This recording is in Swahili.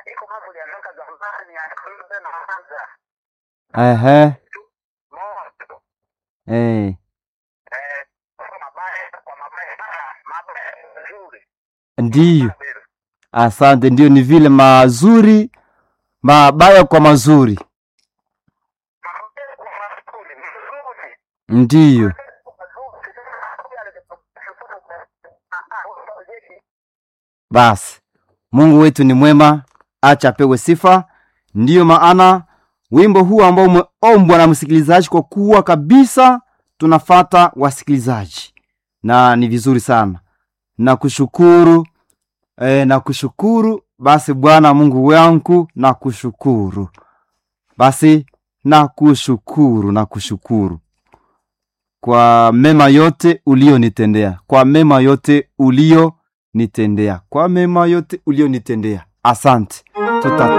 iko mambo yalianza zamani akaanza tena anza ehe moto eh, eh kwa mabaya kwa mabaya ah, mabaya nzuri ndiyo asante ndiyo ni vile mazuri mabaya kwa mazuri mabaya kwa mazuri mzuri ndiyo basi mungu wetu ni mwema acha apewe sifa ndiyo maana wimbo huu ambao umeombwa na msikilizaji kwa kuwa kabisa tunafata wasikilizaji na ni vizuri sana na kushukuru e, na kushukuru basi bwana mungu wangu na kushukuru basi na kushukuru na kushukuru kwa mema yote ulionitendea kwa mema yote ulionitendea kwa mema yote ulionitendea asante Tuta